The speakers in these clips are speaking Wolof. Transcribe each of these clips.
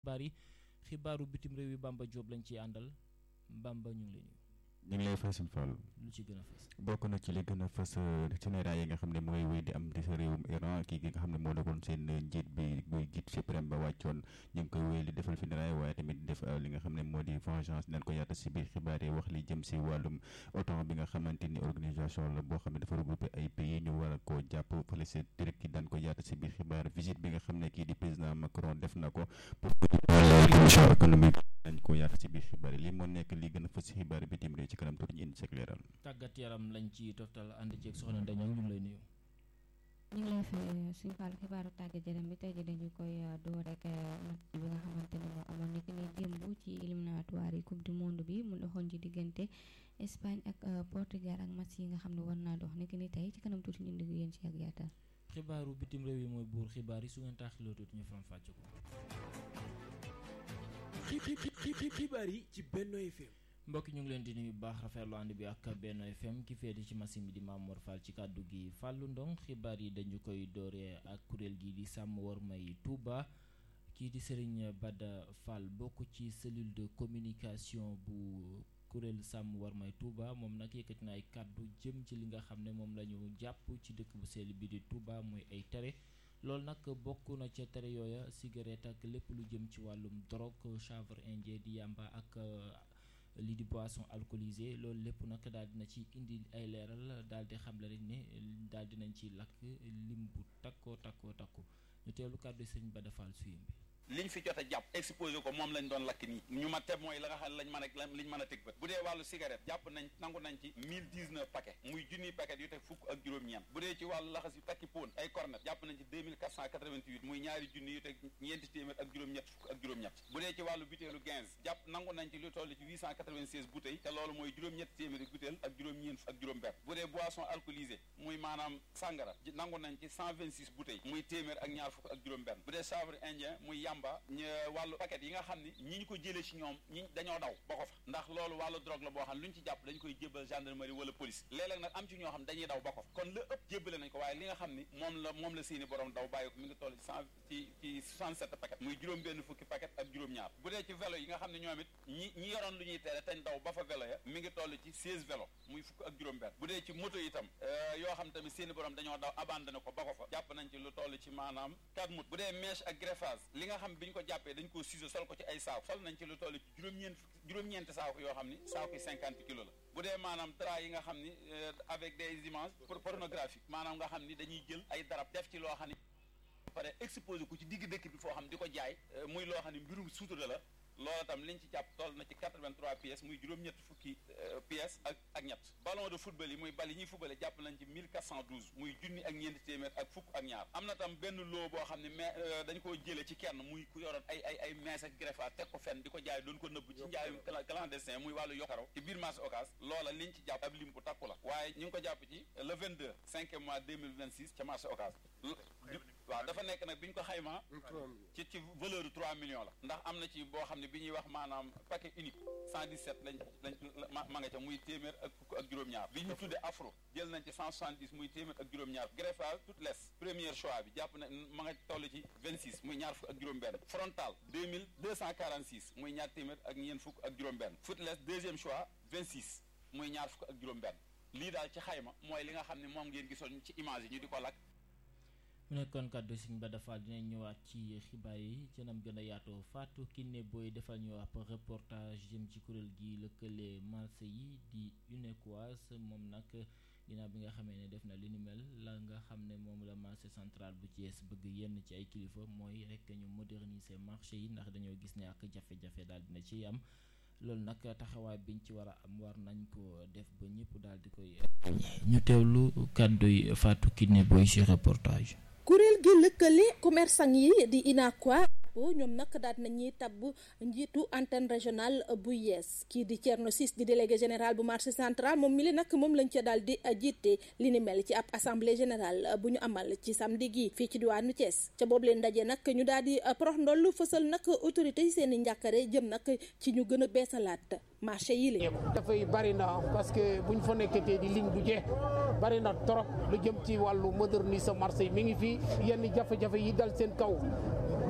xibaar yi xibaaru bitim réew yi Bamba Diop lañ ciy àndal Bamba ñu ngi lay nuyu. ñu ngi lay fay suñu Fall lu ci gën a fës. bokk na ci li gën a fës funérailles yi nga xam ne mooy wéy di am di sa réewum Iran kii nga xam ne moo nekkoon seen njiit bi muy guide suprême ba wàccoon ñu ngi koy wéy di defal funérailles waaye tamit def li nga xam ne moo di vengeance nañ ko yaata si biir xibaar yi wax li jëm si wàllum OTAN bi nga xamante ni organisation la boo xam ne dafa regroupé ay pays ñu war a koo jàpp fële si Turquie daan ko yaata si biir xibaar visite bi nga xam ne kii di président Macron def na ko pour commission économique dañ ko yaata si biir xibaar yi lii moo nekk li gën a fës si xibaar bitim réew ci kanam tuuti ñu indi sek leeral tàggat yaram lañ ci toftal ànd ceeg soxna Ndeño ñu ngi lay nuyu. ñu ngi lay fay suñu fàll xibaaru tàggat yaram bi tey jii dañu koy door rek match bi nga xamante ne moo amoon nekk ni démb ci éliminatoire yi coupe du monde bi mu doxoon ci diggante Espagne ak Portugal ak match yi nga xam ne war naa dox nekk ni tey ci kanam tuuti ñu indi yéen ci ak yaatal. xibaaru bitim réew yi mooy buur xibaar yi su ngeen taaxiloo tuuti ñu faram fàcce ko. xibaar yi ci Benno FM. mbokk ñu ngi leen di nuyu baax rafetlu ànd bi ak Benno FM ki féete ci machine bi di Mamour Fall ci kàddu gi Fallou Ndong xibaar yi dañu koy dooree ak kuréel gi di sàmm wormay Touba kii di Serigne Bada Fall bokk ci cellule de communication bu kuréel sàmm wormay Touba moom nag yëkkati na ay kàddu jëm ci li nga xam ne moom la ñu jàpp ci dëkk bu sell bi di Touba mooy ay tere loolu nag bokk na ca tere yooya cigarette ak lépp lu jëm ci wàllum drogue chanvre indien di yàmba ak lii di boisson alcoolisée loolu lépp nag daal dina ci indi ay leeral daal di xamle rek ne daal dinañ ci lakk lim bu takkoo takkoo takku ñu teelu kàddu sëñ Bada Fall suyum bi liñ fi jot a jàpp exposé ko moom lañ doon lakk nii ñu ma teb mooy la nga xam ne lañ mën a liñ mën a teg bët bu dee wàllu cigarette jàpp nañ nangu nañ ci mille dix neuf paquet muy junniy paquet yu teg fukk ak juróom-ñeent bu dee ci wàllu laxas yu takki poon ay cornet jàpp nañ ci deux mille quatre cent quatre-vingt-huit muy ñaari junni yu teg ñeenti téeméer ak juróom-ñett fukk ak juróom-ñett bu dee ci wàllu butéelu quinze jàpp nangu nañ ci lu toll ci huit cent quatre-vingt-seize bouteilles te loolu mooy juróom-ñett téeméeri butéel ak juróom-ñeent ak juróom-benn bu dee boisson alcoolisée muy maanaam sàngara nangu nañ ci cent vingt-six bouteilles muy téeméer ak ñaar fukk ak juróom-benn bu dee chanvre indien muy yamba wàllu paquet yi nga xam ni ñi ñu ko jëlee ci ñoom ñi dañoo daw ba ko fa ndax loolu wàllu drogue la boo xam ne lu ñu ci jàpp dañu koy jébbal gendarmerie wala police léeg-léeg nag am ci ñoo xam dañuy daw ba ko fa kon la ëpp jébbale nañ ko waaye li nga xam ni moom la moom la seeni borom daw bàyyi ko mi ngi toll ci cent ci ci 67 paquet muy juróom benn fukki paquet ak juróom-ñaar bu dee ci vélo yi nga xam ne ñoom it ñi ñi yoroon lu ñuy tere tañ daw ba fa vélo ya mi ngi toll ci 16 vélo muy fukk ak juróom benn bu dee ci moto itam yoo xam tamit seeni borom dañoo daw abandonné ko ba ko fa jàpp nañ ci lu toll ci maanaam 4 moto bu dee mèche ak greffage li nga xam bi ñu ko jàppee dañ ko ciseau sol ko ci ay saako sol nañ ci lu toll ci juróom-ñeent juróom-ñeenti saako yoo xam ni saako yi cinquante kilos la bu dee maanaam drap yi nga xam ni avec des images pornographiques maanaam nga xam ni dañuy jël ay darab def ci loo xam ni pare exposé ko ci digg dëkk bi foo xam di ko jaay muy loo xam ne mbirum suutura la loolu tam liñ ci jàpp toll na ci 83 pièces muy juróom-ñett fukki pièces ak ak ñett ballon de football yi muy bal yi ñuy footballé jàpp nañ ci 1412 muy junni ak ñeenti téeméer ak fukk ak ñaar am na tam benn loo boo xam ne mais dañ koo jëlee ci kenn muy ku yoroon ay ay ay mees ak greffage teg ko fenn di ko jaay doon ko nëbb ci njaayum clandestin muy wàllu yokkaro ci biir marché Ocass loola liñ ci jàpp ab lim bu takku la waaye ñu ngi ko jàpp ci le 22 5 mois 2026 ca marché Ocass waaw dafa nekk nag bi ñu ko xaymaa ci ci valeur de 3 millions la ndax am na ci boo xam ne bi ñuy wax maanaam paquet unique 117 lañ lañ ma nga ca muy téeméer ak fukk ak juróom-ñaar bi ñu tudde afro jël nañ ci 170 muy téeméer ak juróom-ñaar greffage toute les premier choix bi jàpp na ma nga toll ci 26 muy ñaar fukk ak juróom-benn frontal 2000 246 muy ñaar téeméer ak ñeent fukk ak juróom-benn footless deuxième choix 26 muy ñaar fukk ak juróom-benn lii daal ci xayma mooy li nga xam ne moom ngeen gisoon ci image yi ñu di ko lakk mu nekkoon kàddu Sëñ Bada Fall dinañ ñëwaat ci xibaar yi ci anam gën a yaatoo Fatou Kiné Boy defal ñu ab reportage jëm ci kuréel gi lëkkale marché yi di UNECOIS moom nag ginnaaw bi nga xamee ne def na li ni mel la nga xam ne moom la marché central bu Thiès bëgg yenn ci ay kilifa mooy rek ñu moderniser marché yi ndax dañoo gis ne ak jafe-jafe daal dina ciy am loolu nag taxawaay biñ ci war a am war nañ ko def ba ñëpp daal di koy. ñu teewlu kàdduy Fatou Kiné Boy ci reportage. kuréel gi lëkkale commerçant yi di UNACOIS ñoom nag daal nañuy tabb njiitu antenne régionale bu yees kii di Thierno Ciss di délégué général bu marché central moom mi li nag moom lañ ca daal di jiite li ni mel ci ab assemblée générale bu ñu amal ci samedi gi fii ci diwaanu Thiès ca boobu leen ndaje nag ñu daal di prox ndoll fësal nag autorité yi seen i njàkkare jëm nag ci ñu gën a beesalaat marché yi la. dafay bari na parce que buñ fa nekkatee di ligne du jeex bari na trop lu jëm ci wàllu moderniser marché yi mi ngi fi yenn jafe-jafe yi dal seen kaw bari na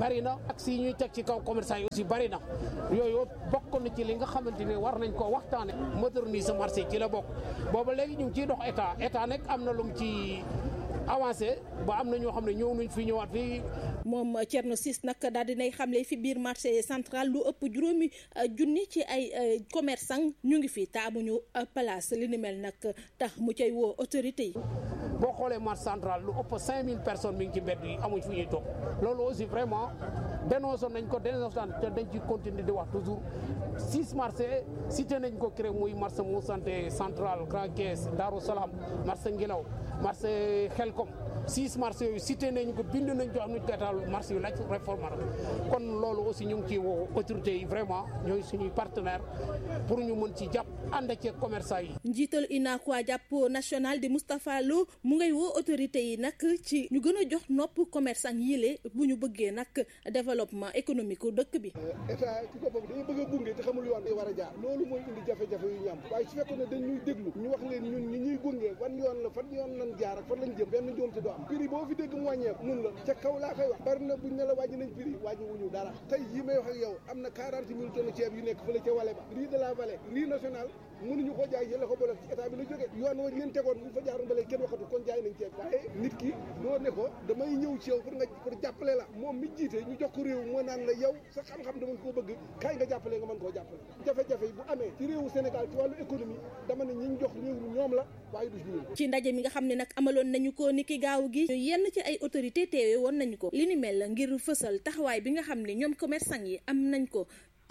taxes yi ñuy teg ci kaw commerçant yi aussi bari na yooyu bokk na ci li nga xamante ne war nañ ko waxtaane moderniser marché ci la bokk booba léegi ñu ngi ciy dox état état nag am na lu mu ci avancé ba am na ñoo xam ne ñëw nañ fi ñëwaat fii moom Thierno Ciss nag daal dinay xamle fi biir marché central lu ëpp juróomi junni ci ay commerçant ñu ngi fi te amuñu place li ni mel nag tax mu cay woo autorité yi. boo xoolee marché central lu ëpp 5000 personnes mi ngi ci mbedd yi amuñ fu ñuy toog loolu aussi vraiment dénoncé nañ ko dénoncé te dañ ci continuer di wax toujours six marché cité nañ ko créé muy marché mu santé central Grand Thiès Darou Salam marché Ngelaw marché Xelkom six marché yooyu cité nañ ko bind nañ ko am nañ ko état marché yu laaj réforme kon loolu aussi ñu ngi ciy woo autorités yi vraiment ñooy suñuy partenaire pour ñu mën ci jàpp ànd ci commerçant yi. njiital UNACOIS jàpp national di Moustapha Lo mu ngay woo autorités yi nag ci ñu gën a jox nopp commerçant yile bu ñu bëggee nag développement économique dëkk bi. état ci boppam dañu bëgg a gunge te xamul yoon yi war a jaar loolu mooy indi jafe-jafe yu ñu am waaye su fekkoon ne dañ ñuy déglu ñu wax leen ñun ñi ñuy gunge fan yoon la fan yoon lañ jaar ak fan lañ jëm benn njuum te du am prix boo fi dégg mu wàññeeku nun la ca kaw laa koy wax bari na buñ ne la wàññi nañ prix wàññi wuñu dara tey yi may wax ak yow am na quarante mille tonnes ceeb yu nekk fële ca wale ba riz de la vallée riz national mënuñu ko jaay yële ko boole ci état bi la jógee yoon wa leen tegoon bu fa jaaroon ba léegi kenn waxatu kon jaay nañ ceeb waaye nit ki doo ne ko damay ñëw ci yow pour nga pour jàppale la moom mi jiite ñu jox ko réew moo naan la yow sa xam-xam dama koo bëgg kaay nga jàppale nga mën koo jàppale jafe-jafe yi bu amee ci réewu Sénégal ci wàllu économie dama ne ñi ñu jox réew mi ñoom la waaye du ñun ci ndaje mi nga xam ne nag amaloon nañu ko niki gaaw gi yenn ci ay autorité teewe woon nañu ko li ni mel ngir fësal taxawaay bi nga xam ne ñoom commerçant yi am nañ ko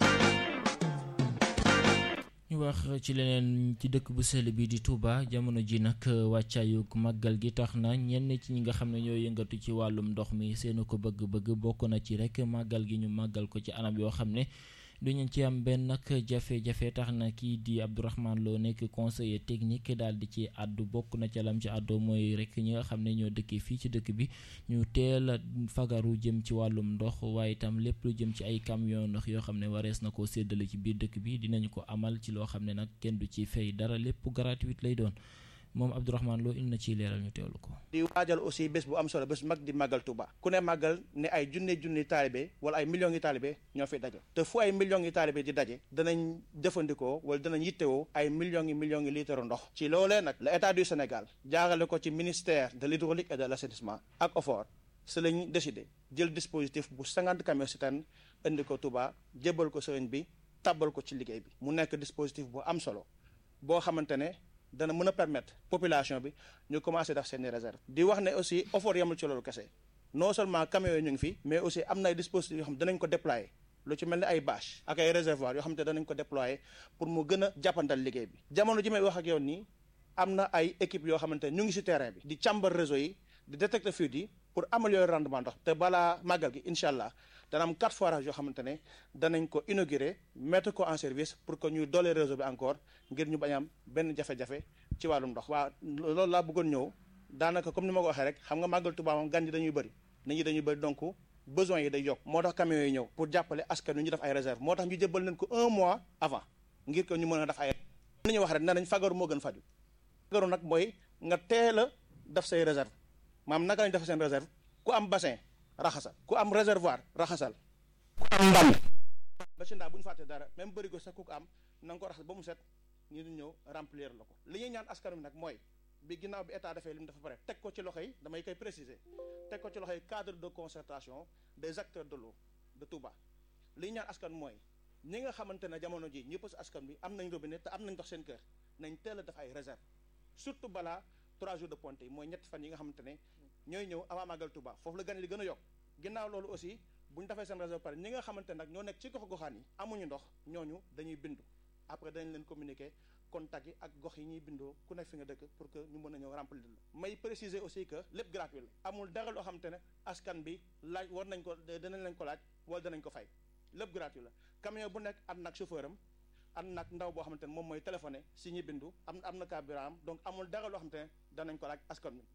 ñu wax ci leneen ci dëkk bu sell bi di Touba jamono ji nag wàccaayu màggal gi tax na ñenn ci ñi nga xam ne ñoo yëngatu ci wàllum ndox mi seen ko bëgg-bëgg bokk na ci rek màggal gi ñu màggal ko ci anam yoo xam ne duñu ci am benn nag jafe-jafe tax na kii di Abdourahmane Lo nekk conseiller technique daal di ci àddu bokk na ca lam ci àddu mooy rek ñi nga xam ne ñoo dëkkee fii ci dëkk bi ñu teel a fagaru jëm ci wàllum ndox waaye itam lépp lu jëm ci ay camion ndox yoo xam ne warees na koo séddale ci biir dëkk bi dinañu ko amal ci loo xam ne nag kenn du ci fay dara lépp gratuit lay doon moom Abdourahmane Lo indi na ciy leeral ñu teewlu ko. di waajal aussi bés bu am solo bés mag di màggal Touba ku ne màggal ne ay junne junni taalibe wala ay millions yi taalibe ñoo fi daje te fu ay millions yi taalibe di daje danañ jëfandikoo wala danañ yittewoo ay millions yi millions yi litre ndox ci loolee nag la état du Sénégal jaarale ko ci ministère de l'hydraulique et de l'assainissement ak OFOR si lañ décidé jël dispositif bu 50 camions citernes indi ko Touba jébbal ko sëriñ bi tàbbal ko ci liggéey bi mu nekk dispositif bu am solo boo xamante ne dana mën a permettre population bi ñu commencé def seeni réserve di wax ne aussi offre yamul ci loolu kese non seulement camions yi ñu ngi fi mais aussi am na ay dispositifs yoo xam danañ ko déployer lu ci mel ni ay bâche ak ay réservoir yoo xam te danañ ko déployer pour mu gën a jàppandal liggéey bi jamono ji may wax ak yow nii am na ay équipe yoo xamante ñu ngi ci terrain bi di càmbar réseau yi di détecter fuite yi pour améliorer rendement ndox te balaa màggal gi incha allah dana am quatre forages yoo xamante ne danañ ko inaugurer mettre ko en service pour que ñuy doole réseau bi encore ngir ñu bañ am benn jafe-jafe ci wàllum ndox. waa loolu laa bëggoon ñëw daanaka comme ni ma ko waxee rek xam nga màggal Tuubaa moom gan yi dañuy bëri nit ñi dañuy bëri donc besoin yi day yokk moo tax camions yi ñëw pour jàppale askan wi ñu def ay réserve moo tax ñu jëbbal leen ko un mois avant ngir que ñu mën a def ay. li ñuy wax rek nee nañ fagaru moo gën faju fagaru nag mooy nga teel a def say réserve maam naka lañ def seen réserve ku am bassin. raxasal ku am réservoir raxasal ku am ndam ba ci ndaa bu ñu fàtte dara même bërigo sax ku ko am na nga ko raxas ba mu set ñu di ñëw remplir la ko li ñuy ñaan askan wi nag mooy bi ginnaaw bi état defee li mu dafa pare teg ko ci loxo yi damay koy préciser teg ko ci loxo yi cadre de concertation des acteurs de l'eau de Touba li ñu ñaan askan mooy ñi nga xamante ne jamono ji ñëpp si askan bi am nañ robinet te am nañ ndox seen kër nañ teel a def ay réserve surtout balaa trois jours de ponte yi mooy ñetti fan yi nga xamante ne ñooy ñëw avant màggal Touba foofu la gan yi di gën a yokk ginnaaw loolu aussi bu ñu defee seen réserve pare ñi nga xamante nag ñoo nekk ci gox goxaan yi amuñu ndox ñooñu dañuy bindu après dañ leen communiquer contact yi ak gox yi ñuy bindoo ku nekk fi nga dëkk pour que ñu mën a ñëw remplir la may préciser aussi que lépp gratuit la amul dara loo xamante ne askan bi laaj war nañ ko danañ lañ ko laaj wala danañ ko fay lépp gratuit la camion bu nekk ànd nag chauffeur am ànd nag ndaw boo xamante ne moom mooy téléphoné si ñi bindu am am na carburant am donc amul dara loo xamante ne danañ ko laaj askan bi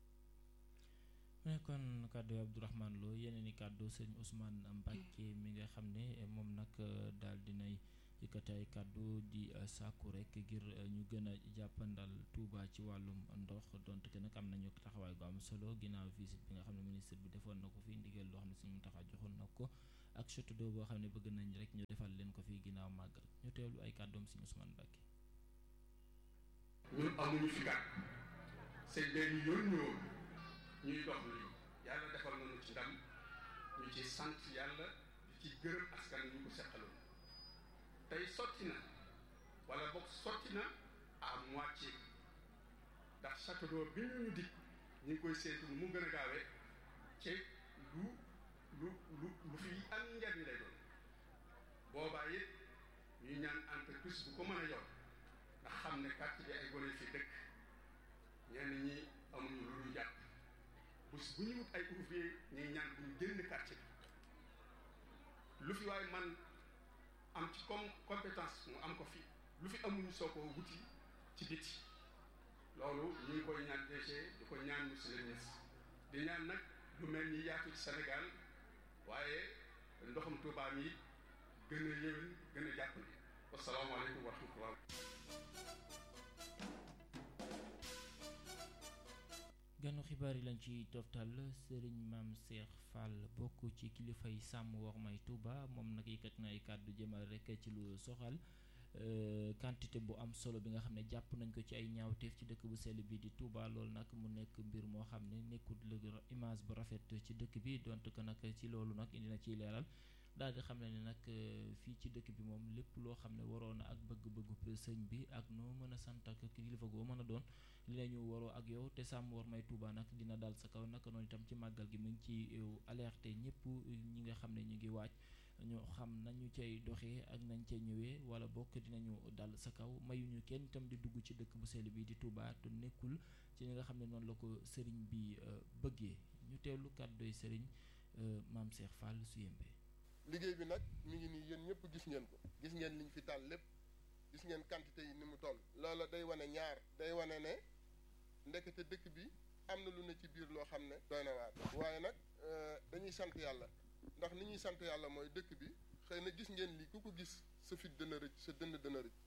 mu nekkoon kàddu Abdourahmane Lo yeneen i kàddu sëñ Ousmane Mbacke mi nga xam ne moom nag daal dinay yëkkati ay kàddu di sàkku rek ngir ñu gën a jàppandal Touba ci wàllum ndox donte que nag am nañu taxawaay gu am solo ginnaaw visite bi nga xam ne ministre bi defoon na ko fi ndigal loo xam ne suñu taxaw joxoon na ko ak château d'eau boo xam ne bëgg nañ rek ñu defal leen ko fii ginnaaw màggal ñu teewlu ay kàddoom si Ousmane Mbacké ñun amuñu fi gàtt seen benn yoon ñëwoon ñuy dox lu yàlla defal nañu ci ndam ñu ci sant yàlla di ci gërëm askan ñu ko seqaloon tey sotti na wala boog sotti na à moitié ndax château d'eau bi ñu ñu dig ñu ngi koy seetu mu gën a gaawee ci lu lu lu lu fi am njariñ lay doon boobaa it ñuy ñaan entreprise bu ko mën a yor ndax xam ne quartier bi ay gone fi dëkk ñenn ñi amuñu lu ñu jàpp bés bu ñu wut ay ouvrier ñuy ñaan bu ñu génn quartier bi lu fi waaye man am ci comme compétence mu am ko fi lu fi amuñu soo ko wuti ci biti loolu ñu ngi koy ñaan DG di ko ñaan monsieur le ministre di ñaan nag lu mel ni yaatu ci Sénégal waaye ndoxum Touba mi gën a yéwén gën a jàppale wasalaamaaleykum wa rahmatullah ganu xibaar yi lañ ci toftal sëriñ maam Cheikh Fall bokk ci kilifa yi sàmm wax may Touba moom nag yëkkat na ay kàddu jëmal rek ci lu soxal quantité bu am solo bi nga xam ne jàpp nañ ko ci ay ñaawteef ci dëkk bu sell bi di Touba loolu nag mu nekk mbir moo xam ne nekkul image bu rafet ci dëkk bi donte que nag ci loolu nag indi na ciy leeral daal di xam ne ne nag fii ci dëkk bi moom lépp loo xam ne waroon na ak bëgg-bëggu sëñ bi ak noo mën a sant ak kilifa goo mën a doon li la ñu waroo ak yow te sàmm war may Touba nag dina dal sa kaw naka noonu itam ci màggal gi mu ngi ci alerté ñëpp ñi nga xam ne ñu ngi waaj ñu xam nañu cay doxee ak nañ cay ñëwee wala bokk dinañu dal sa kaw mayuñu kenn itam di dugg ci dëkk bu sell bi di Touba te nekkul ci li nga xam ne noonu la ko sëriñ bi bëggee ñu teewlu kàddoy sëriñ maam Cheikh Fall su yembee liggéey bi nag mi ngi nii yéen ñëpp gis ngeen ko gis ngeen liñ fi taal lépp gis ngeen quantité yi ni mu toll loola day wane ñaar day wane ne ndekete dëkk bi am na lu ne ci biir loo xam ne doy na waar waaye nag dañuy sant yàlla ndax ni ñuy sant yàlla mooy dëkk bi xëy na gis ngeen lii ku ko gis sa fit dana rëcc sa dënn dana rëcc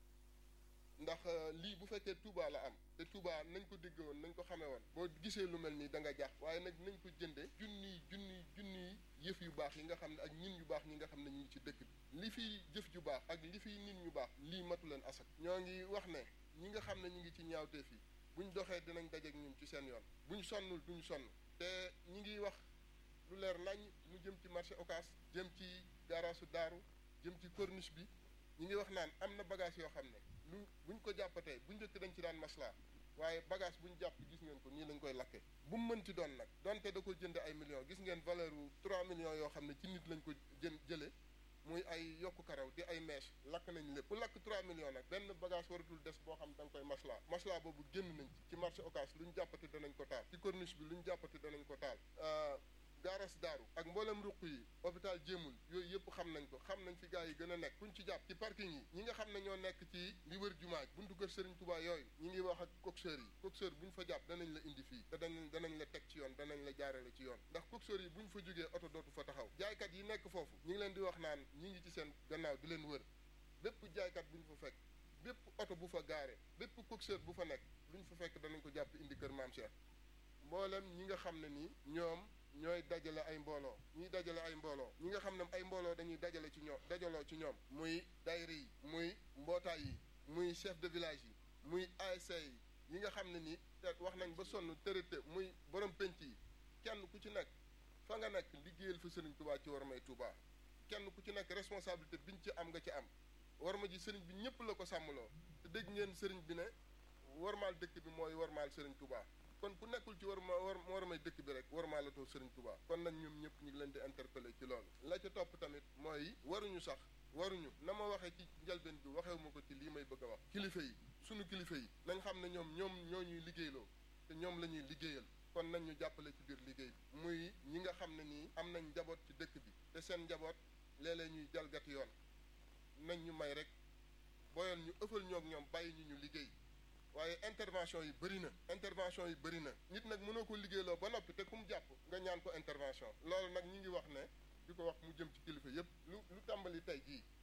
ndax lii bu fekkee Touba la am te Touba nañ ko dégg woon nañ ko xamee woon boo gisee lu mel nii da nga jaax waaye nag nañ ko jënde junniy junniy junniy yëf yu baax yi nga xam ne ak ñin yu baax ñi nga xam ne ñu ngi ci dëkk bi li fi jëf ju baax ak li fi nit ñu baax lii matu leen asak ñoo ngi wax ne ñi nga xam ne ñu ngi ci ñaawteef yi buñ doxee dinañ dajeek ñun ci seen yoon buñ sonnul duñ sonn te ñi ngi wax lu leer nañ mu jëm ci marché Ocass jëm ci garaasu daaru jëm ci corniche bi ñi ngi wax naan am na bagage yoo xam ne lu buñ ko jàppatee bu njëkk dañ ci daan maslaa waaye bagage bu ñu jàpp gis ngeen ko nii lañ koy lakke bu mu mënti doon nag donte da ko jënd ay millions gis ngeen valeur u 3 millions yoo xam ne ci nit lañ ko jën jële muy ay yokku karaw di ay mèche lakk nañ lépp bu lakk 3 millions nag benn bagage waratul des boo xam da nga koy maslaa maslaa boobu génn nañ ci ci marché Ocass lu ñu jàppati danañ ko taal ci corniche bi lu ñu jàppati danañ ko taal gaaras daaru ak mboolem ruq yi hôpital jéemul yooyu yëpp xam nañ ko xam nañ fi gars yi gën a nekk kuñ ci jàpp ci parking yi ñi nga xam ne ñoo nekk ci li wër jumaa ji buntu kër Serigne Touba yooyu ñi ngi wax ak coxeur yi coxeur buñ fa jàpp danañ la indi fii te danañ danañ la teg ci yoon danañ la jaarale ci yoon ndax coxeur yi buñ fa jógee oto dootu fa taxaw jaaykat yi nekk foofu ñi ngi leen di wax naan ñi ngi ci seen gannaaw di leen wër bépp jaaykat buñ fa fekk bépp oto bu fa gaare bépp coxeur bu fa nekk luñ fa fekk danañ ko jàpp indi kër Maam Cheikh mboolem ñi nga xam ne nii ñoom ñooy dajale ay mbooloo ñuy dajale ay mbooloo ñi nga xam ne ay mbooloo dañuy dajale ci ñoom dajaloo ci ñoom muy daayira yi muy mbootaay yi muy chef de village yi muy ASC yi yi nga xam ne nii wax nañ ba sonn tërëte muy borom penc yi kenn ku ci nekk fa nga nekk liggéeyal fa sëriñ Touba ci war may Touba kenn ku ci nekk responsabilité biñ ci am nga ci am war ma ji sëriñ bi ñëpp la ko sàmmloo te dégg ngeen sëriñ bi ne warmaal dëkk bi mooy warmaal sëriñ Touba kon ku nekkul ci war ma war war may dëkk bi rek war maa la too Serigne Touba kon nag ñoom ñëpp ñu ngi leen di interpeller ci loolu la ca topp tamit mooy waruñu sax waruñu na ma waxee ci njalbeen bi waxewu ma ko ci lii may bëgg a wax kilifa yi sunu kilifa yi nañ xam ne ñoom ñoom ñoo ñuy liggéeyloo te ñoom la ñuy liggéeyal kon nañ ñu jàppale ci biir liggéey bi muy ñi nga xam ne nii am nañ njaboot ci dëkk bi te seen njaboot léeg-léeg ñuy jalgati yoon nañ ñu may rek boyoon ñu ëffal ñoog ñoom bàyyi ñu ñu liggéey waaye intervention yi bëri na intervention yi bëri na nit nag mënoo ko liggéeyloo ba noppi te ku mu jàpp nga ñaan ko intervention loolu nag ñi ngi wax ne di ko wax mu jëm ci kilifa yépp lu lu tàmbali tey jii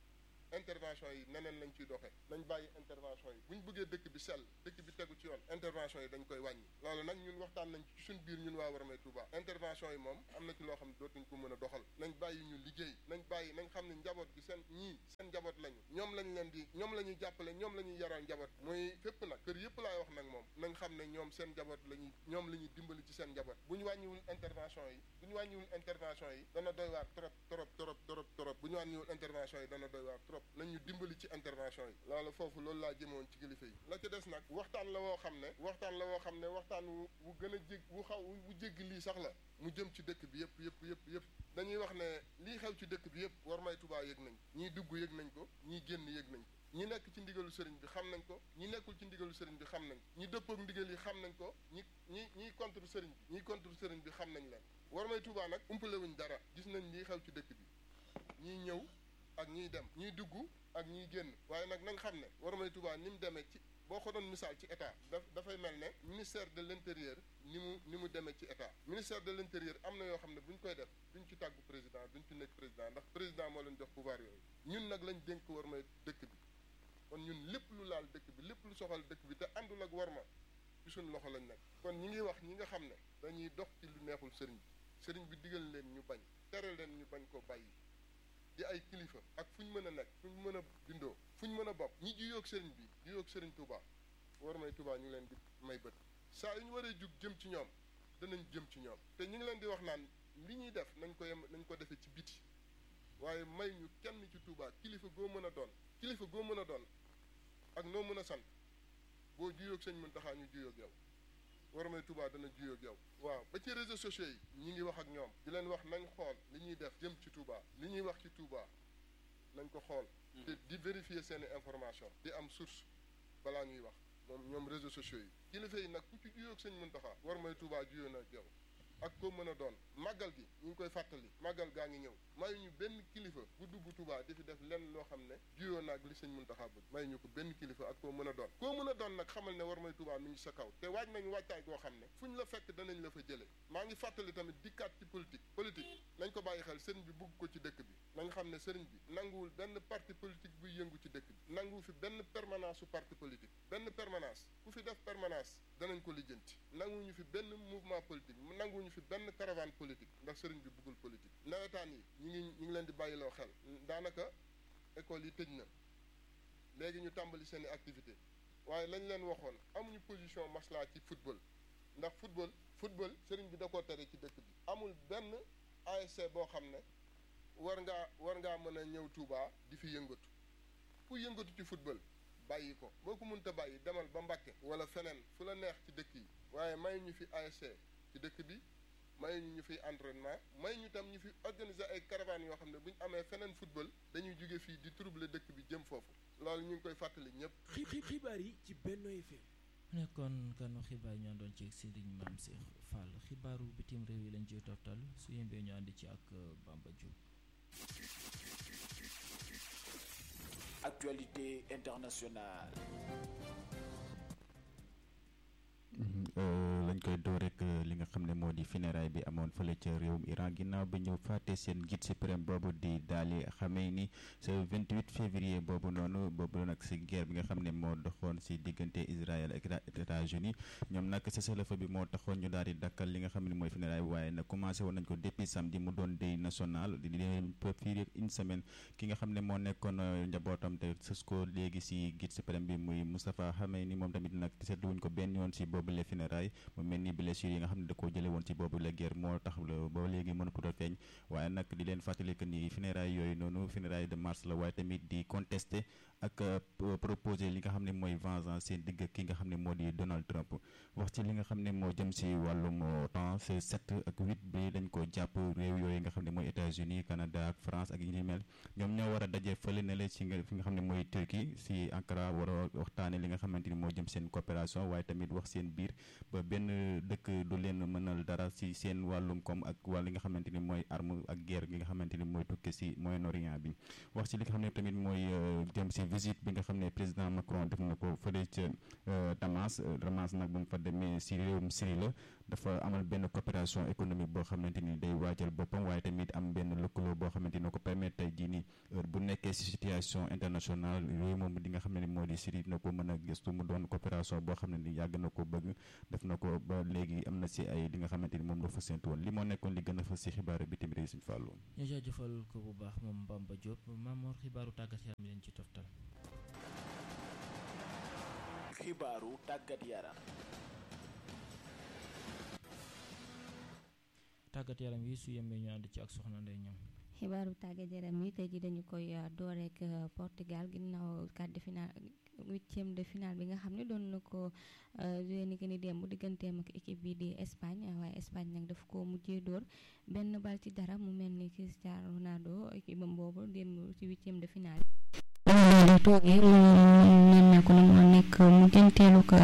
intervention yi neneen lañ ciy doxee nañ bàyyi intervention yi bu ñu bëggee dëkk bi sell dëkk bi tegu ci yoon intervention yi dañ koy wàññi loolu nag ñun waxtaan nañ ci suñ biir ñun waa Warmay Touba intervention yi moom am na ci loo xam ne dootuñ ko mën a doxal nañ bàyyi ñu liggéey nañ bàyyi nañ xam ne njaboot gi seen ñii seen njaboot lañu ñoom lañ leen di ñoom la ñuy jàppale ñoom la ñuy yaral njaboot muy fépp nag kër yëpp laay wax nag moom nañ xam ne ñoom seen njaboot la ñuy ñoom la ñuy dimbali ci seen njaboot bu ñu wàññiwul intervention yi bu ñu wàññiwul intervention yi dana doy waar trop trop trop trop trop bu ñu wàññiwul intervention yi dana doy waar trop nañ ñu dimbali ci intervention yi loolu foofu loolu laa jëmoon ci kilifa yi la ca des nag waxtaan la woo xam ne waxtaan la woo xam ne waxtaan wu wu gën a jég wu xaw wu jéggi lii sax la mu jëm ci dëkk bi yëpp yëpp yëpp yëpp dañuy wax ne lii xew ci dëkk bi yëpp Warmay Touba yëg nañ ñii dugg yëg nañ ko ñii génn yëg nañ ko ñi nekk ci ndigalu sëriñ bi xam nañ ko ñi nekkul ci ndigalu sëriñ bi xam nañ ñi dëppook ndigal yi xam nañ ko ñi ñi ñiy contre sëriñ bi ñiy contre sëriñ bi xam nañ leen Warmay Touba nag umpalewuñ dara gis nañ lii xew ci dëkk bi ñiy ñëw ak ñiy dem ñiy dugg ak ñiy génn waaye nag nañ xam ne Warmay Touba ni mu demee ci boo ko doon misaal ci état daf dafay mel ne ministère de l' intérieur ni mu ni mu demee ci état ministère de l' intérieur am na yoo xam ne bu ñu koy def duñ ci tàggu président duñ ci nekk président ndax président moo leen jox pouvoir yooyu ñun nag lañ dénk Warmay dëkk bi kon ñun lépp lu laal dëkk bi lépp lu soxal dëkk bi te àndul ak Warma ci suñ loxo lañ nekk kon ñi ngi wax ñi nga xam ne dañuy dox ci lu neexul sëriñ bi sëriñ bi digal leen ñu bañ tere leen ñu bañ ko bàyyi di ay kilifa ak fu ñu mën a nekk fu ñu mën a bindoo fu ñu mën a bopp ñi juyoog sëriñ bi juyoog sëriñ Touba Warmay Touba ñu ngi leen di may bët saa yu ñu waree jug jëm ci ñoom danañ jëm ci ñoom te ñu ngi leen di wax naan li ñuy def nañ ko yem nañ ko defee ci biti waaye may ñu kenn ci Touba kilifa goo mën a doon kilifa goo mën a doon ak noo mën a sant boo juyoog sëñ Muntaxa ñu juyoog yow Warmay Touba dana juyoog yow waaw ba ci réseaux sociaux yi ñi ngi wax ak ñoom di leen wax nañ xool li ñuy def jëm ci Touba li ñuy wax ci Touba nañ ko xool te di vérifier seeni information di am source balaa ñuy wax moom ñoom réseaux sociaux yi kilifa yi nag ku ci juyoog sëñ Muntaxa Warmay Touba juyoo na ak yow ak koo mën a doon màggal gi ñu ngi koy fàttali màggal gaa ngi ñëw mayu ñu benn kilifa bu dugg Touba di fi def lenn loo xam ne juyoo naag li sëñ Muntaxa bëgg mayu ñu ko benn kilifa ak koo mën a doon koo mën a doon nag xamal ne Warmay Touba mi ngi sa kaw te waaj nañu wàccaay goo xam ne fu ñu la fekk danañ la fa jëlee maa ngi fàttali tamit dikkaat ci politique politique nañ ko bàyyi xel sëriñ bi bugg ko ci dëkk bi nañ xam ne sëriñ bi nanguwul benn parti politique buy yëngu ci dëkk bi nanguwu fi benn permanence su parti politique benn permanence ku fi def permanence danañ ko lijjanti nanguwuñu fi benn mouvement politique nanguwuñu fi benn caravane politique ndax sëriñ bi bëggul politique nawetaan yi ñu ngi ñu ngi leen di bàyyiloo xel daanaka école yi tëj na léegi ñu tàmbali seen i activité waaye lañ leen waxoon amuñu position maslaa ci football ndax football football sëriñ bi da koo tere ci dëkk bi amul benn ASC boo xam ne war ngaa war ngaa mën a ñëw Touba di fi yëngatu ku yëngatu ci football bàyyi ko boo ko mënta bàyyi demal ba Mbàkke wala feneen fu la neex ci dëkk yi waaye may ñu fi ASC ci dëkk bi may ñu ñu fiy entraînement may ñu tam ñu fi organiser ay caravanes yoo xam ne bu ñu amee feneen football dañuy jóge fii di troubler dëkk bi jëm foofu loolu ñu ngi koy fàttali ñëpp. xibaar yi ci Benno FM. nekkoon kanu xibaar ñu àndoon ci Serigne Mame Cheikh Fall xibaaru bitim réew yi lañ ciy toftal su yembee ñu ànd ci ak Bamba Diop. Actualité internationale. lañ koy door rek li nga xam ne moo di funérailles bi amoon fële ca réewum Iran ginnaaw bi ñu fàtte seen guide suprême boobu di daali xamee ni ce 28 février boobu noonu boobu nag si guerre bi nga xam ne moo doxoon si diggante Israël ak États-Unis ñoom nag cessez-le-feu bi moo taxoon ñu daal di dakkal li nga xam ne mooy funérailles bi waaye nag commencé woon nañ ko depuis samedi mu doon deuil national di leen fii une semaine ki nga xam ne moo nekkoon njabootam te sës ko léegi si guide suprême bi muy Moustapha Khamenei moom tamit nag seetluwuñ ko benn yoon si boobu les funérailles mu mel ni blessure yi nga xam ne da koo jële woon ci boobu la guerre moo tax ba léegi mënatul a feeñ waaye nag di leen fàttali que ni funérailles yooyu noonu funérailles de mars la waaye tamit di contester ak proposer li nga xam ne mooy vengeance seen digg ki nga xam ne moo di Donald Trump wax ci li nga xam ne moo jëm si wàllum temps c'est sept ak huit bi dañ ko jàpp réew yooyu nga xam ne mooy États-Unis Canada ak France ak yi ni mel ñoom ñoo war a daje fële ne la ci nga fi nga xam ne mooy Turquie si Ankara war a waxtaane li nga xamante ni moo jëm seen coopération waaye tamit wax seen biir ba benn dëkk du leen mënal dara si seen wàllum koom ak wàll li nga xamante ni mooy arme ak guerre gi nga xamante ni mooy tukke si Moyen-Orient bi wax ci li nga xam ne tamit mooy jëm si visite bi nga xam ne président Macron def na ko fële ca Damas Damas nag bu mu fa demee si réewum Syrie la dafa amal benn coopération économique boo xamante ni day waajal boppam waaye tamit am benn lëkkaloo boo xamante ni ko permettre tey jii nii heure bu nekkee ci situation internationale yooyu moom di nga xam ne ni moo di Syrie na ko mën a gëstu mu doon coopération boo xam ne ni yàgg na ko bëgg def na ko ba léegi am na ci ay li nga xamante ni moom la fa séntu woon li moo nekkoon li gën a fës ci xibaaru bitim réew Sëñ Fallou ñu jaajëfal ko bu baax moom Bamba Diop Mamor xibaaru tàggat yaram mi leen ci toftal xibaaru tàggat yaram tàggat yaram yi su yembee ñu ànd ci ak soxna Ndeye ñoom xibaaru tàggat yaram yi tey ji dañu koy door rek Portugal ginnaaw quart de finale huitième de finale bi nga xam ne doon na ko joué ni que ni démb digganteem ak équipe bi di Espagne waaye Espagne nag daf ko mujjee door benn bal ci dara mu mel ni Cristiano Ronaldo équipe am boobu démb ci huitième de finale di toogee mu nemmeeku na moo nekk mu jënteelu ko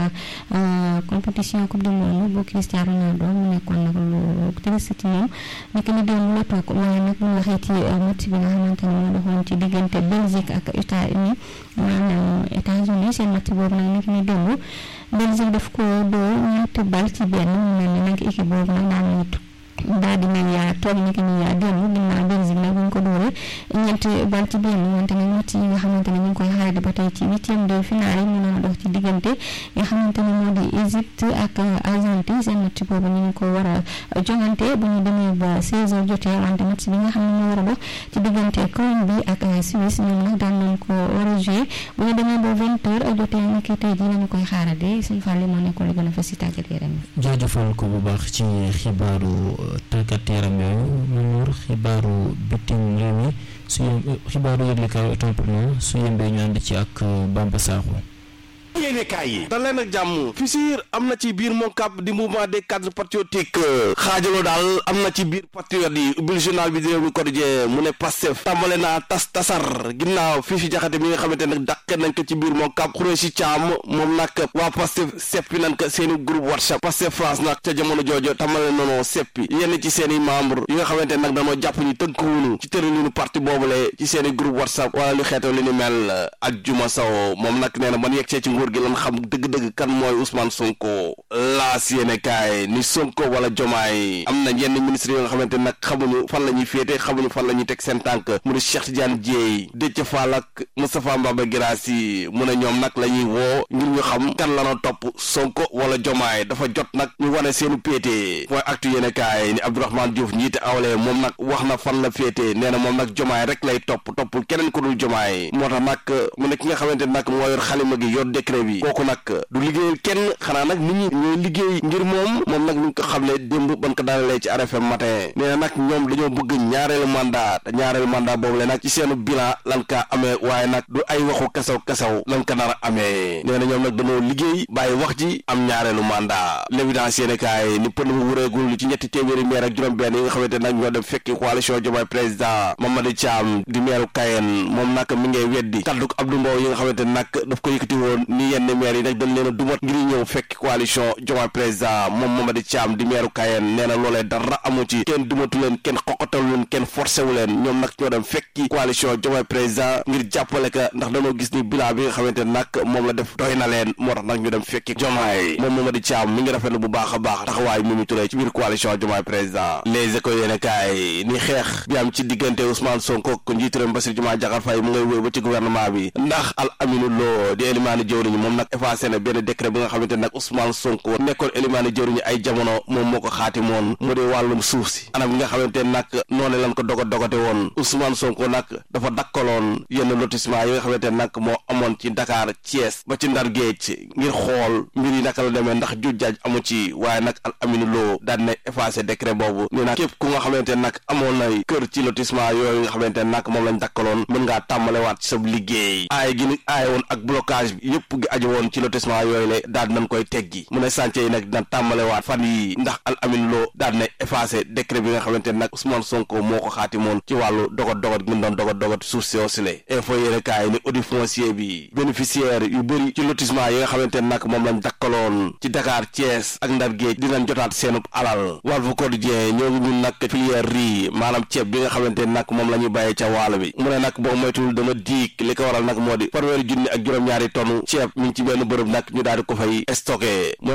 compétition coupe du monde bu Cristiano Ronaldo mu nekkoon nag lu triste ci moom nekk ni démb la toog waaye nag mu waxee ci match bi nga xamante ne moo doxoon ci diggante Belgique ak États-Unis maanaam États-Unis seen match boobu nag nekk ni démb Belgique daf ko doo ñetti bal ci benn mu mel ni nag équipe boobu nag daan nañu daal di nañ yaa toog ni ki ni yaa démb ginnaaw Belgique nag bu ñu ko dóoree ñeenti bal ci benn wante nag match yi nga xamante ne ñu ngi koy xaarandi ba tey ci huitième de finale yi mun a dox ci diggante nga xamante ne moo di Égypte ak Argentine seen match boobu ñu ngi ko war a jongante bu ñu demee ba 16 heures jotee wante match bi nga xam ne moo war a dox ci diggante Colombie ak Suisse ñoom nag daan nañ ko war a jouer bu ñu demee ba 20 heures jotee ni ki tey jii lañu koy xaarandi suñu fàlle moo nekkoon li gën a fës si tàggat yaram yi jaajëfal ko bu baax ci xibaaru tàggat yaram yooyu Mamour xibaaru bitim réew mi su yem xibaaru yëglekaayu templement su yembee ñu ànd ci ak Bamba Sakho yéene kaay yi dal leen ak jàmm fissure am na ci biir MONCAP di mouvement des cadres patriotiques xaajaloo daal am na ci biir patriote yi ubbil journal bi di réew mi quotidien mu ne Pastef tàmbale naa tas tasar ginnaaw fii fi jaxate mi nga xamante nag dàqe nañ ko ci biir MONCAP xuree si caam moom nag waa Pastef seppi nañ ko seeni groupe WhatsApp Pastef France nag ca jamono joojo tàmbale noonu seppi yenn ci seeni membre yi nga xamante nag dañoo jàpp ni tënkuwunu ci tëralinu parti boobule ci seeni groupe WhatsApp wala lu xeetoo li ni mel ak Juma Sow moom nag nee na man yegg ci nguur gi lan xam dëgg-dëgg kan mooy Ousmane Sonko laas yéene kaay ni Sonko wala Jomaay am na yenn ministre yoo nga xamante nag xamuñu fan la ñuy féete xamuñu fan la ñuy teg seen tànk mu di Cheikh Tidiane Dièye Déthié Fall ak Moustapha Mbaba Guirassy mu ne ñoom nag la ñuy woo ngir ñu xam kan la noo topp Sonko wala Jomaay dafa jot nag ñu wane seenu péete mooy actu yéene kaay ni Abdourahmane Diouf njiite awle moom nag wax na fan la féete nee na moom nag Jomaay rek lay topp toppul keneen ku dul Jomaay moo tax nag mu ne ki nga xamante nag moo yor xalima gi yor décret bi kooku nag du liggéeyal kenn xanaa nag nit ñi ñooy liggéey ngir moom moom nag ñu ngi ko xamle démb ban ko daanalee ci RFM matin nee na nag ñoom dañoo bëgg ñaareelu mandat te ñaareelu mandat boobu le nag ci seenu bilan lan ka amee waaye nag du ay waxu kasaw kasaw lan ko nar a amee nee na ñoom nag dañoo liggéey bàyyi wax ji am ñaareelu mandat l'évidence yéene kaay ni pënd bu wureegul ci ñetti téeméeri maire ak juróom-benn yi nga xamante nag ñoo dem fekki coalition Diomaye président Mamadou Thiam di meeru Kayen moom nag mi ngay weddi kaddu Abdou Mbow yi nga xamante nag daf ko yëkkati woon ni yenn maire yi nag dañ leen a dumat ngir ñëw fekk coalition Diomaye président moom Mamadou Thiam di meeru Kayen nee na loolee dara amu ci kenn dumatu leen kenn xoqatalu leen kenn forcé wu leen ñoom nag ñoo dem fekki coalition Diomaye président ngir jàppale ka ndax dañoo gis ni bilan bi nga xamante nag moom la def doy na leen moo tax nag ñu dem fekki Diomaye moom Mamadou Thiam mi ngi rafetlu bu baax a baax taxawaay Mimi Touré ci biir coalition Diomaye président les écoles yéene kaay ni xeex bi am ci diggante Ousmane Sonko ko njiitu réew mi Bassirou Diomaye Diakhar Faye mu ngay wéy ba ci gouvernement bi ndax Al Aminou Lo di élimaani jëwriñ moom nag effacé na benn décret bi nga xamante nag Ousmane Sonko nekkoon élimaani jëwriñu ay jamono moom moo ko xaatimoon mu di wàllum suuf si anam bi nga xamante nag noonu lan ko dogo dogate woon Ousmane Sonko nag dafa dakkaloon yenn lotissement yi nga xamante nag moo amoon ci Dakar Thiès ba ci Ndar Géej ngir xool mbir yi naka la demee ndax jujjaaj amu ci waaye nag Al Aminou Lo daan na effacé décret boobu nee nag képp ku nga xamante nag amoon na kër ci lotissement yooyu nga xamante nag moom lañ dakkaloon mën ngaa tàmbalewaat ci sa liggéey aay gi ni aay woon ak blocage bi yëpp gi aju woon ci lotissement yooyu la daal nañ koy teggi mu ne chantier yi nag dina tàmbalewaat fan yi ndax Al Amin Lo daal na effacé décret bi nga xamante nag Ousmane Sonko moo ko xaatimoon ci wàllu dogot dogot gi mu doon dogot dogot suuf si osile info yéene kaay ni audit foncier bi bénéficiaire yu bëri ci lotissement yi nga xamante nag moom lañ dakkaloon ci Dakar Thiès ak Ndar Géej dinañ jotaat seenub alal Walf Quotidien ñoo ngi ñun nag filière riz maanaam ceeb bi nga xamante nag moom la ñuy bàyyee ca waalo bi mu ne nag boo moytul dana diig li ko waral nag moo di fanweeri junni ak juróom-ñaari tonne ceeb mi ngi ci benn bërëb nag ñu daal di ko fay stocké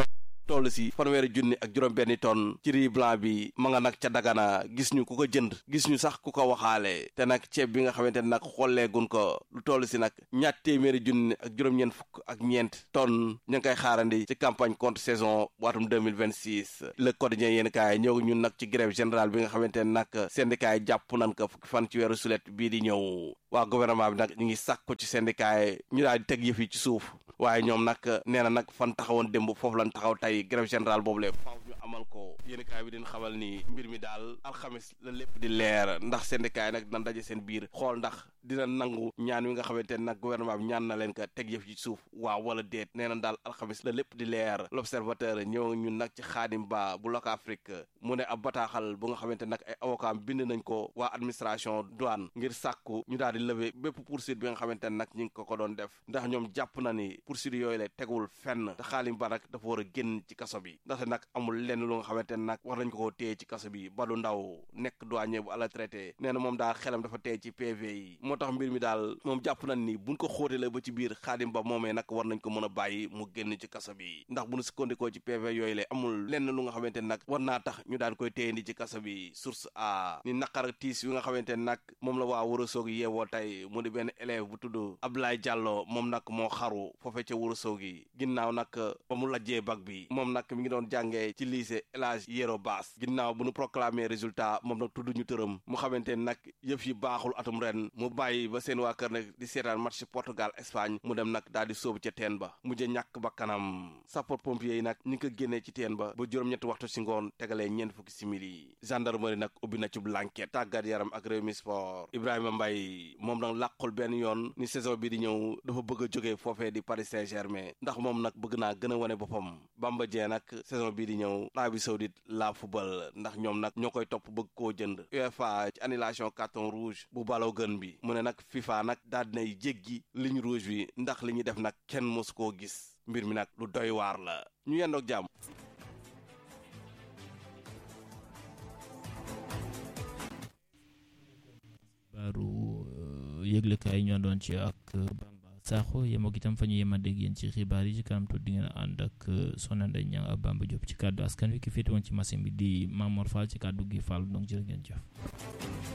toll si fanweeri junni ak juróom benni tonne ci riz blanc bi ma nga nag ca dagana gis ñu ku ko jënd gis ñu sax ku ko waxaale te nag ceeb bi nga xamante ne nag xolleegun ko lu toll si nag ñaat téeméeri junni ak juróom-ñeent fukk ak ñeent tonne ñu ngi koy xaarandi ci campagne contre saison waatum 2026 le quotidien yéen kaay ñëw ñun nag ci grève générale bi nga xamante ne nag syndicat yi jàpp nan ko fukki fan ci weeru sulet bii di ñëw waa gouvernement bi nag ñu ngi sàkku ci syndicat yi ñu daal di teg yëf yi ci suuf waaye ñoom nag nee na nag fan taxawoon démb foofu lan taxaw tey grève générale boobu le faaw ñu amal ko yéen kaay bi din xamal ni mbir mi daal alxamis la lépp di leer ndax syndicat yi nag dina daje seen biir xool ndax dina nangu ñaan wi nga xamante ne nag gouvernement bi ñaan na leen ko teg yëf ci suuf waaw wala déet nee na daal alxamis la lépp di leer l'observateur ñëw ñun nag ci xaadim ba bu Loka Afrique mu ne ab bataaxal bu nga xamante nag ay avocat bind nañ ko waa administration douane ngir sàkku ñu daal di lever bépp poursuite bi nga xamante ne nag ñi ngi ko ko doon def ndax ñoom jàpp na ni poursuite yooyu la tegul fenn te xaadim ba nag dafa war a génn ci kaso bi ndaxte nag amul lenn lu nga xamante ne nag war nañ ko koo téye ci kaso bi balu ndaw nekk douanier bu ala traité nee na moom daal xelam dafa téye ci PV yi moo tax mbir mi daal moom jàpp nañ ni buñ ko xóotalee ba ci biir xaadim ba moomee nag war nañ ko mën a bàyyi mu génn ci kaso bi ndax bu ñu sukkandikoo ci PV yooyu la amul lenn lu nga xamante ne nag war naa tax ñu daan koy téye ndi ci kaso bi source a ni naqar ak tiis yu nga xamante ne nag moom la waa Ourossogui yeewoo tey mu di benn élève bu tudd Abdoulaye Diallo moom nag moo xaru foofe ca Ourossogui ginnaaw nag ba mu lajjee bac bi moom nag mi ngi doon jàngee ci lycée El Hadj Yero Baas ginnaaw bu nu proclamer résultat moom nag tudd ñu tëram mu xamante ne nag yëf yi baaxul atum ren mu bàyyi ba seen waa kër nag di seetaan match Portugal Espagne mu dem nag daal di sóobu ca teen ba mujj ñàkk ba kanam sapeur pompier yi nag ñi ngi ko génnee ci teen ba ba juróom-ñetti waxtu si ngoon tegalee ñeent fukki simili gendarmerie nag ubbi na ci blanquette tàggat yaram ak Rewmi Sport Ibrahima Mbaye moom nag làqul benn yoon ni saison bi di ñëw dafa bëgg a jógee foofee di Paris Saint-Germain ndax moom nag bëgg naa gën a wane boppam Bamba Dieng nag saison bii di ñëw Arabie Saoudite la football ndax ñoom nag ñoo koy topp bëgg koo jënd UEFA ci annulation carton rouge bu baloo gën bi mu ne nag FIFA nag daal dinay jéggi ligne rouge bi ndax li ñuy def nag kenn mosu koo gis mbir mi nag lu doy waar la ñu yendoog jàmm baaru yëglekaay ñoo doon ci ak Bamba Sakho yem ak itam fa ñu yem a dégg yéen ci xibaar yi ci kanam tuuti di ngeen ànd ak Soxna Ndeye Niang ak Bamba Diop ci kàddu askan wi ki féete woon ci machine bi di Mamor Fall ci kàddu gi Fall donc jërë ngeen jëf